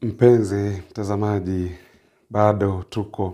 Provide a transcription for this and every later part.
Mpenzi mtazamaji, bado tuko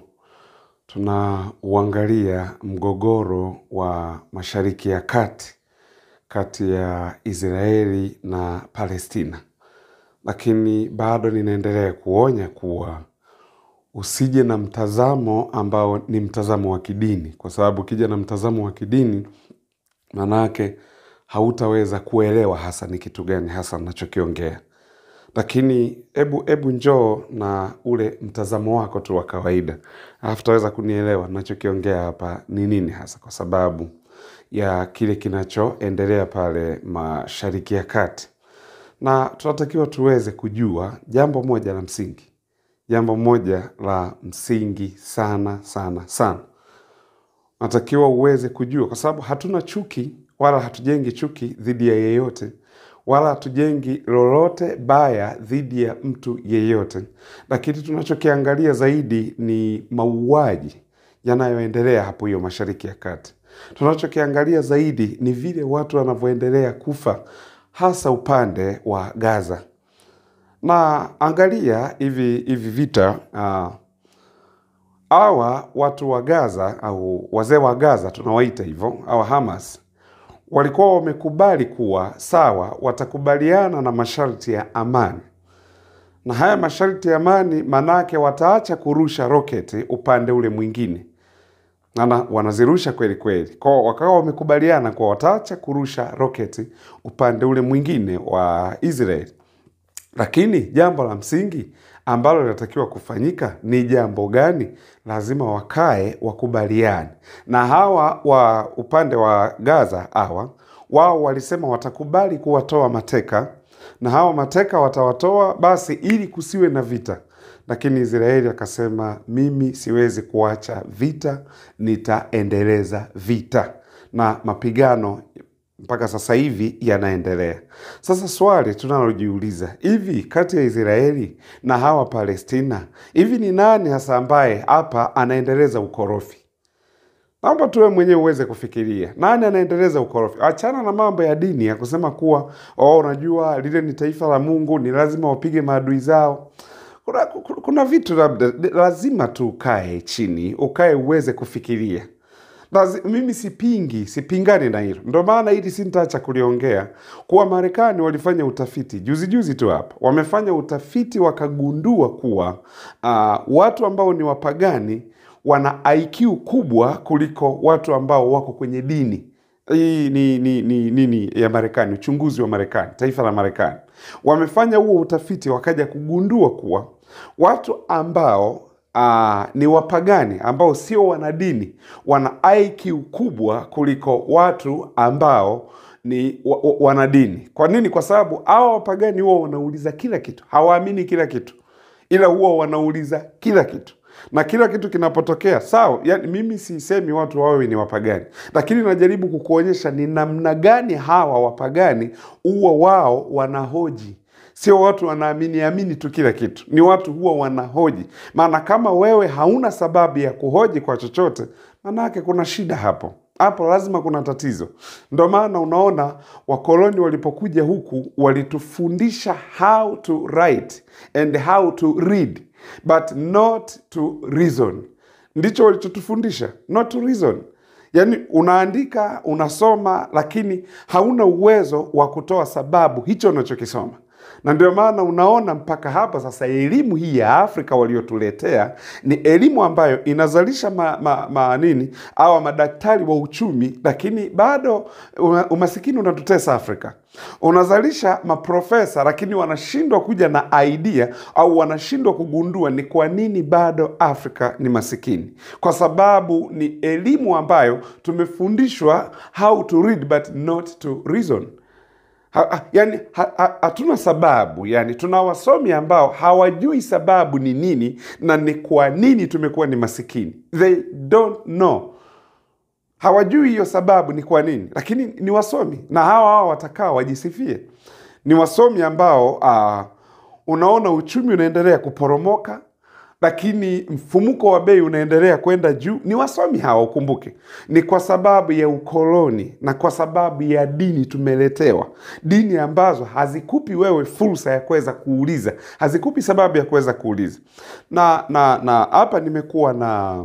tunauangalia mgogoro wa Mashariki ya Kati kati ya Israeli na Palestina, lakini bado ninaendelea kuonya kuwa usije na mtazamo ambao ni mtazamo wa kidini, kwa sababu ukija na mtazamo wa kidini manake hautaweza kuelewa hasa ni kitu gani hasa nachokiongea lakini ebu ebu njoo na ule mtazamo wako tu wa kawaida alafu utaweza kunielewa nachokiongea hapa ni nini hasa kwa sababu ya kile kinachoendelea pale mashariki ya kati na tunatakiwa tuweze kujua jambo moja la msingi jambo moja la msingi sana sana sana natakiwa uweze kujua, kwa sababu hatuna chuki wala hatujengi chuki dhidi ya yeyote, wala hatujengi lolote baya dhidi ya mtu yeyote, lakini tunachokiangalia zaidi ni mauaji yanayoendelea hapo hiyo Mashariki ya Kati. Tunachokiangalia zaidi ni vile watu wanavyoendelea kufa, hasa upande wa Gaza. Na angalia hivi hivi vita uh, hawa watu wa Gaza au wazee wa Gaza tunawaita hivyo, au Hamas walikuwa wamekubali kuwa sawa, watakubaliana na masharti ya amani, na haya masharti ya amani manake wataacha kurusha roketi upande ule mwingine, na wanazirusha kweli kweli, kwa wakawa wamekubaliana kuwa wataacha kurusha roketi upande ule mwingine wa Israeli. Lakini jambo la msingi ambalo linatakiwa kufanyika ni jambo gani? Lazima wakae wakubaliane. Na hawa wa upande wa Gaza hawa wao walisema watakubali kuwatoa mateka, na hawa mateka watawatoa basi ili kusiwe na vita. Lakini Israeli akasema, mimi siwezi kuacha vita, nitaendeleza vita, na mapigano mpaka sasa hivi yanaendelea. Sasa swali tunalojiuliza hivi, kati ya Israeli na hawa Palestina, hivi ni nani hasa ambaye hapa anaendeleza ukorofi? Naomba tuwe mwenyewe uweze kufikiria nani anaendeleza ukorofi. Achana na mambo ya dini ya kusema kuwa oh, unajua lile ni taifa la Mungu, ni lazima wapige maadui zao. Kuna, kuna vitu labda lazima tu ukae chini, ukae uweze kufikiria. Lazi, mimi sipingi, sipingani na hilo. Ndio maana hili sintaacha kuliongea kuwa Marekani walifanya utafiti juzi juzi tu hapa, wamefanya utafiti wakagundua kuwa uh, watu ambao ni wapagani wana IQ kubwa kuliko watu ambao wako kwenye dini. Hii ni ni ni nini ya Marekani, uchunguzi wa Marekani, taifa la Marekani wamefanya huo utafiti, wakaja kugundua kuwa watu ambao Uh, ni wapagani ambao sio wanadini wana IQ kubwa kuliko watu ambao ni wa, wa, wanadini. Kwa nini? Kwa sababu hawa wapagani huwa wanauliza kila kitu, hawaamini kila kitu, ila huwa wanauliza kila kitu na kila kitu kinapotokea sawa. Yani mimi sisemi watu wawe ni wapagani, lakini najaribu kukuonyesha ni namna gani hawa wapagani huwa wao wanahoji Sio watu wanaamini amini tu kila kitu, ni watu huwa wanahoji. Maana kama wewe hauna sababu ya kuhoji kwa chochote, maanake kuna shida hapo hapo, lazima kuna tatizo. Ndo maana unaona wakoloni walipokuja huku walitufundisha how to write and how to read but not to reason. Ndicho walichotufundisha, not to reason. Yaani unaandika unasoma, lakini hauna uwezo wa kutoa sababu hicho unachokisoma na ndio maana unaona mpaka hapa sasa elimu hii ya Afrika waliotuletea ni elimu ambayo inazalisha ma, ma, ma nini awa madaktari wa uchumi, lakini bado umasikini unatutesa Afrika. Unazalisha maprofesa lakini wanashindwa kuja na idea au wanashindwa kugundua ni kwa nini bado Afrika ni masikini, kwa sababu ni elimu ambayo tumefundishwa how to read but not to reason. Ha, ha, yani hatuna ha, sababu yani, tuna wasomi ambao hawajui sababu ni nini na ni kwa nini tumekuwa ni masikini. They don't know, hawajui hiyo sababu ni kwa nini, lakini ni wasomi na hawa hawa watakaa wajisifie. Ni wasomi ambao uh, unaona uchumi unaendelea kuporomoka lakini mfumuko wa bei unaendelea kwenda juu. Ni wasomi hawa, ukumbuke, ni kwa sababu ya ukoloni na kwa sababu ya dini tumeletewa, dini ambazo hazikupi wewe fursa ya kuweza kuuliza, hazikupi sababu ya kuweza kuuliza. Na na na hapa nimekuwa na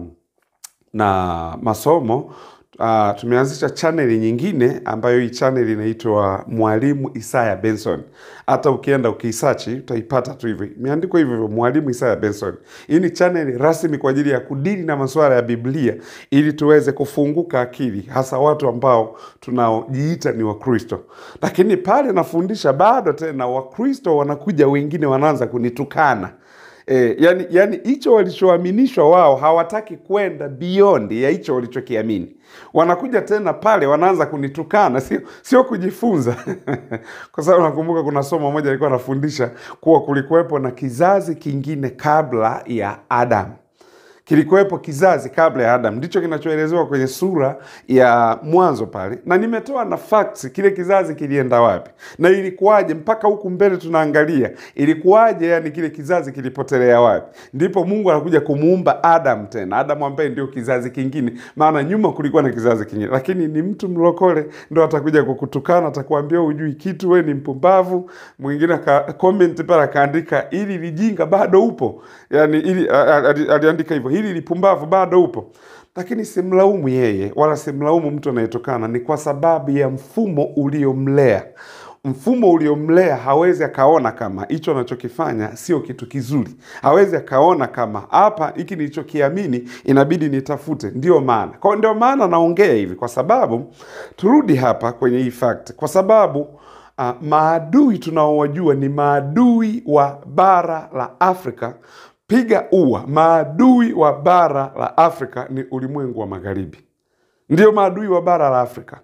na masomo Uh, tumeanzisha chaneli nyingine ambayo hii chaneli inaitwa Mwalimu Isaya Benson. Hata ukienda ukiisachi utaipata tu hivyo, imeandikwa hivyo hivyo, Mwalimu Isaya Benson. Hii ni chaneli rasmi kwa ajili ya kudili na masuala ya Biblia ili tuweze kufunguka akili, hasa watu ambao tunaojiita ni Wakristo. Lakini pale nafundisha bado tena, Wakristo wanakuja wengine wanaanza kunitukana E, yani yani hicho walichoaminishwa wao hawataki kwenda beyond ya hicho walichokiamini. Wanakuja tena pale wanaanza kunitukana, sio sio kujifunza kwa sababu nakumbuka kuna somo moja alikuwa anafundisha kuwa kulikuwepo na kizazi kingine kabla ya Adamu kilikuwepo kizazi kabla ya Adam, ndicho kinachoelezewa kwenye sura ya Mwanzo pale, na nimetoa na facts, kile kizazi kilienda wapi na ilikuwaje mpaka huku mbele tunaangalia ilikuwaje, yani kile kizazi kilipotelea wapi. Ndipo Mungu anakuja kumuumba Adam tena, Adam ambaye ndio kizazi kingine, maana nyuma kulikuwa na kizazi kingine. Lakini ni mtu mlokole ndo atakuja kukutukana, atakwambia hujui kitu, we ni mpumbavu. Mwingine aka comment pale akaandika, ili lijinga bado upo, yani ili aliandika hivyo hili lipumbavu bado upo, lakini simlaumu yeye wala simlaumu mtu anayetokana, ni kwa sababu ya mfumo uliomlea. Mfumo uliomlea hawezi akaona kama hicho anachokifanya sio kitu kizuri, hawezi akaona kama hapa hiki nilichokiamini inabidi nitafute. Ndio maana kwa ndio maana naongea hivi, kwa sababu turudi hapa kwenye hii fact, kwa sababu uh, maadui tunaowajua ni maadui wa bara la Afrika piga ua. Maadui wa bara la Afrika ni ulimwengu wa magharibi, ndio maadui wa bara la Afrika.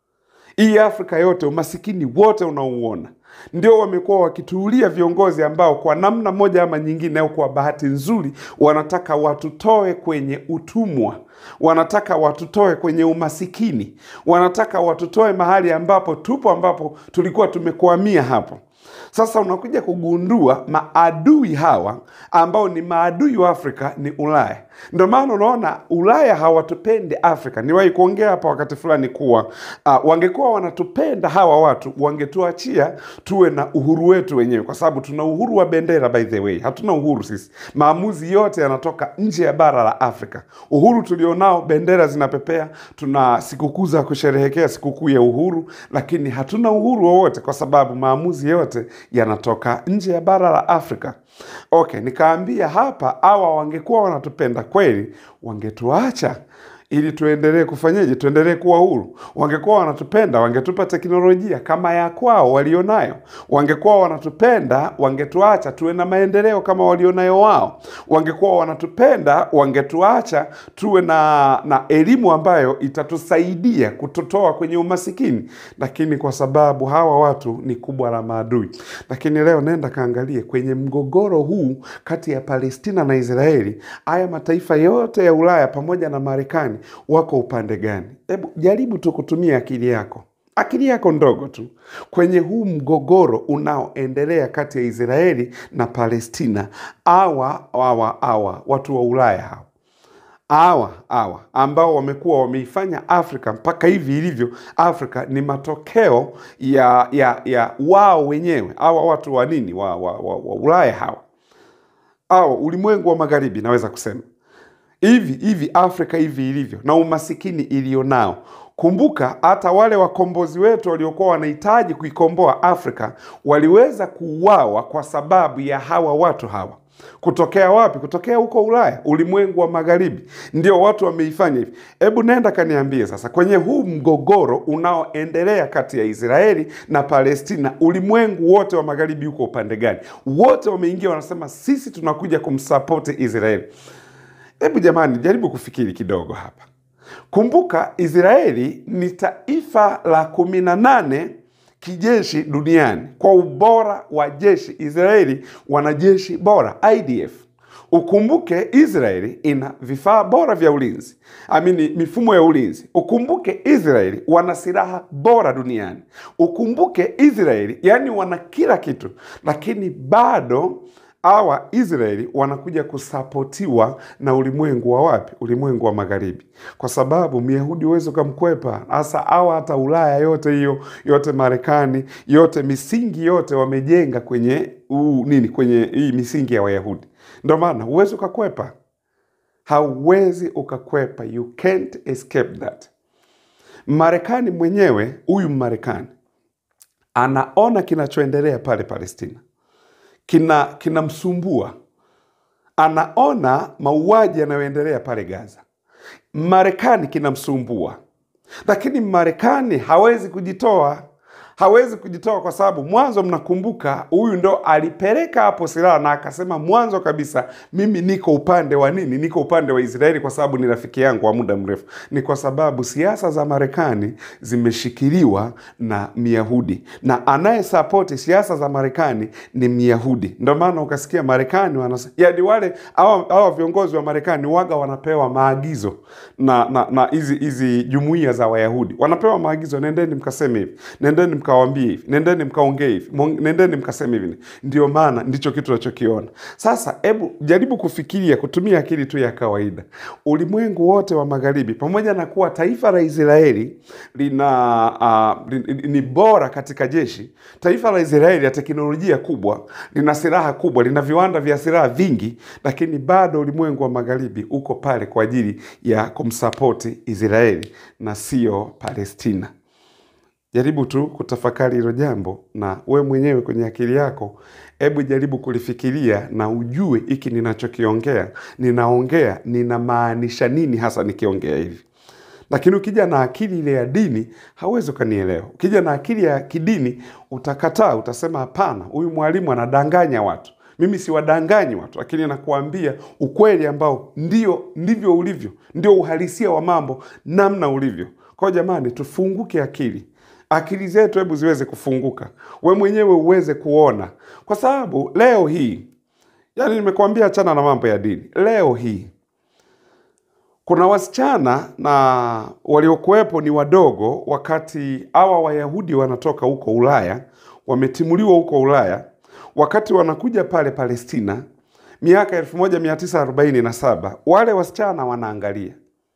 Hii Afrika yote, umasikini wote unaouona, ndio wamekuwa wakituulia viongozi ambao kwa namna moja ama nyingine, au kwa bahati nzuri, wanataka watutoe kwenye utumwa, wanataka watutoe kwenye umasikini, wanataka watutoe mahali ambapo tupo, ambapo tulikuwa tumekwamia hapo. Sasa unakuja kugundua maadui hawa ambao ni maadui wa Afrika ni Ulaya. Ndio maana unaona Ulaya hawatupendi Afrika. Niwahi kuongea hapa wakati fulani kuwa uh, wangekuwa wanatupenda hawa watu wangetuachia tuwe na uhuru wetu wenyewe, kwa sababu tuna uhuru wa bendera. By the way, hatuna uhuru sisi, maamuzi yote yanatoka nje ya bara la Afrika. Uhuru tulionao, bendera zinapepea, tuna sikukuu za kusherehekea sikukuu ya uhuru, lakini hatuna uhuru wowote kwa sababu maamuzi yote yanatoka nje ya bara la Afrika. Okay, nikaambia hapa, hawa wangekuwa wanatupenda kweli, wangetuacha ili tuendelee kufanyeje? Tuendelee kuwa huru. Wangekuwa wanatupenda, wangetupa teknolojia kama ya kwao walionayo. Wangekuwa wanatupenda, wangetuacha tuwe na maendeleo kama walionayo wao. Wangekuwa wanatupenda, wangetuacha tuwe na, na elimu ambayo itatusaidia kututoa kwenye umasikini. Lakini kwa sababu hawa watu ni kubwa la maadui. Lakini leo nenda kaangalie kwenye mgogoro huu kati ya Palestina na Israeli, haya mataifa yote ya Ulaya pamoja na Marekani wako upande gani? Hebu jaribu tu kutumia akili yako, akili yako ndogo tu kwenye huu mgogoro unaoendelea kati ya Israeli na Palestina. Awa awa awa watu wa Ulaya hawa awa awa ambao wamekuwa wameifanya Afrika mpaka hivi ilivyo Afrika ni matokeo ya ya ya wao wenyewe. Hawa watu wa nini wa, wa, wa, wa Ulaya hawa au ulimwengu wa magharibi, naweza kusema hivi hivi Afrika hivi ilivyo na umasikini ilionao. Kumbuka hata wale wakombozi wetu waliokuwa wanahitaji kuikomboa Afrika waliweza kuuawa kwa sababu ya hawa watu hawa. Kutokea wapi? Kutokea huko Ulaya, ulimwengu wa magharibi, ndio watu wameifanya hivi. Hebu nenda kaniambie sasa, kwenye huu mgogoro unaoendelea kati ya Israeli na Palestina, ulimwengu wote wa magharibi uko upande gani? Wote wameingia, wanasema sisi tunakuja kumsapoti Israeli. Hebu jamani, jaribu kufikiri kidogo hapa. Kumbuka Israeli ni taifa la kumi na nane kijeshi duniani kwa ubora wa jeshi. Israeli wana jeshi bora IDF. Ukumbuke Israeli ina vifaa bora vya ulinzi, amini mifumo ya ulinzi. Ukumbuke Israeli wana silaha bora duniani. Ukumbuke Israeli yani wana kila kitu, lakini bado hawa Israeli wanakuja kusapotiwa na ulimwengu wa wapi? Ulimwengu wa magharibi, kwa sababu Myahudi huwezi ukamkwepa. Hasa hawa hata Ulaya yote hiyo yote, Marekani yote, misingi yote wamejenga kwenye uu, nini, kwenye hii misingi ya Wayahudi. Ndio maana huwezi ukakwepa, hauwezi ukakwepa, you can't escape that. Marekani mwenyewe, huyu Marekani anaona kinachoendelea pale Palestina kina kinamsumbua, anaona mauaji yanayoendelea pale Gaza. Marekani kinamsumbua, lakini Marekani hawezi kujitoa, hawezi kujitoa kwa sababu mwanzo, mnakumbuka, huyu ndo alipeleka hapo silaha na akasema mwanzo kabisa, mimi niko upande wa nini? Niko upande wa Israeli kwa sababu ni rafiki yangu wa muda mrefu. Ni kwa sababu siasa za Marekani zimeshikiliwa na Myahudi na anayesapoti siasa za Marekani ni Myahudi. Ndio maana ukasikia Marekani wanasema, yaani wale hawa hawa viongozi wa Marekani waga wanapewa maagizo na na na hizi hizi jumuiya za Wayahudi wanapewa maagizo, nendeni mkaseme hivi, nendeni mkawaambie hivi, nendeni mkaongee hivi, mon- nendeni mkaseme hivi. Ndio maana ndicho kitu tunachokiona sasa. Hebu jaribu kufikiria, kutumia akili tu ya kawaida. Ulimwengu wote wa magharibi, pamoja na kuwa taifa la Israeli lina uh, li, ni bora katika jeshi, taifa la Israeli ya teknolojia kubwa, lina silaha kubwa, lina viwanda vya silaha vingi, lakini bado ulimwengu wa magharibi uko pale kwa ajili ya kumsapoti Israeli na sio Palestina. Jaribu tu kutafakari hilo jambo, na we mwenyewe kwenye akili yako, hebu jaribu kulifikiria na ujue hiki ninachokiongea, ninaongea ninamaanisha nini hasa nikiongea hivi. Lakini ukija na akili ile ya dini hauwezi ukanielewa. Ukija na akili ya kidini utakataa, utasema hapana, huyu mwalimu anadanganya watu. Mimi siwadanganyi watu, lakini nakuambia ukweli ambao ndio ndivyo ulivyo, ndio uhalisia wa mambo namna ulivyo. Kwa hiyo jamani, tufunguke akili akili zetu hebu ziweze kufunguka, we mwenyewe uweze kuona, kwa sababu leo hii, yani nimekuambia, achana na mambo ya dini. Leo hii kuna wasichana na waliokuwepo ni wadogo, wakati hawa Wayahudi wanatoka huko Ulaya, wametimuliwa huko Ulaya, wakati wanakuja pale Palestina miaka 1947 wale wasichana wanaangalia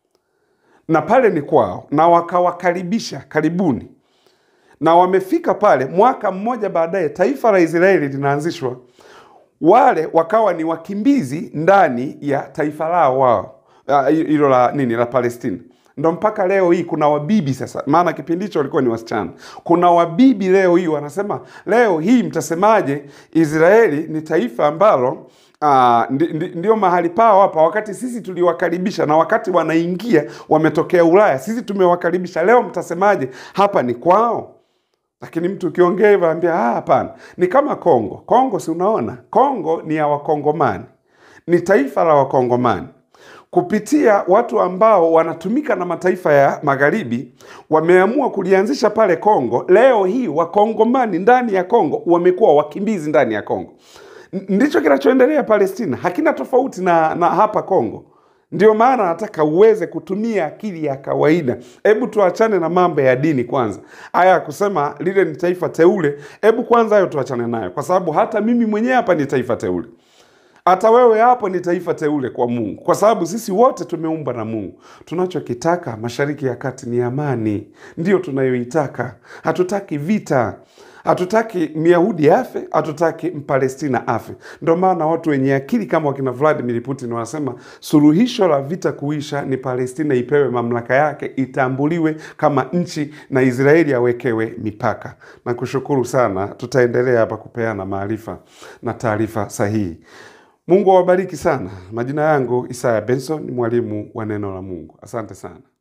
na pale ni kwao, na wakawakaribisha karibuni na wamefika pale. Mwaka mmoja baadaye taifa la Israeli linaanzishwa, wale wakawa ni wakimbizi ndani ya taifa lao wao Ah, hilo la nini la Palestina. Ndo mpaka leo hii kuna wabibi sasa, maana kipindi hicho walikuwa ni wasichana. Kuna wabibi leo hii wanasema, leo hii mtasemaje Israeli ni taifa ambalo Ah, ndi, ndi, ndio mahali pao hapa, wakati sisi tuliwakaribisha na wakati wanaingia wametokea Ulaya, sisi tumewakaribisha. Leo mtasemaje hapa ni kwao? Lakini mtu ukiongea hivyo ambia ah, hapana. Ni kama Kongo. Kongo si unaona, Kongo ni ya Wakongomani, ni taifa la Wakongomani kupitia watu ambao wanatumika na mataifa ya magharibi wameamua kulianzisha pale Kongo. Leo hii Wakongomani ndani ya Kongo wamekuwa wakimbizi ndani ya Kongo. N- Ndicho kinachoendelea Palestina, hakina tofauti na, na hapa Kongo. Ndio maana nataka uweze kutumia akili ya kawaida. Hebu tuachane na mambo ya dini kwanza, haya ya kusema lile ni taifa teule. Hebu kwanza hayo tuachane nayo, kwa sababu hata mimi mwenyewe hapa ni taifa teule hata wewe hapo ni taifa teule kwa Mungu, kwa sababu sisi wote tumeumbwa na Mungu. Tunachokitaka Mashariki ya Kati ni amani, ndiyo tunayoitaka. Hatutaki vita, hatutaki Myahudi afe, hatutaki Mpalestina afe. Ndio maana watu wenye akili kama wakina Vladimir Putin wanasema suluhisho la vita kuisha ni Palestina ipewe mamlaka yake, itambuliwe kama nchi na Israeli awekewe mipaka. Na kushukuru sana, tutaendelea hapa kupeana maarifa na taarifa sahihi. Mungu awabariki sana. Majina yangu Isaya Benson, ni mwalimu wa neno la Mungu. Asante sana.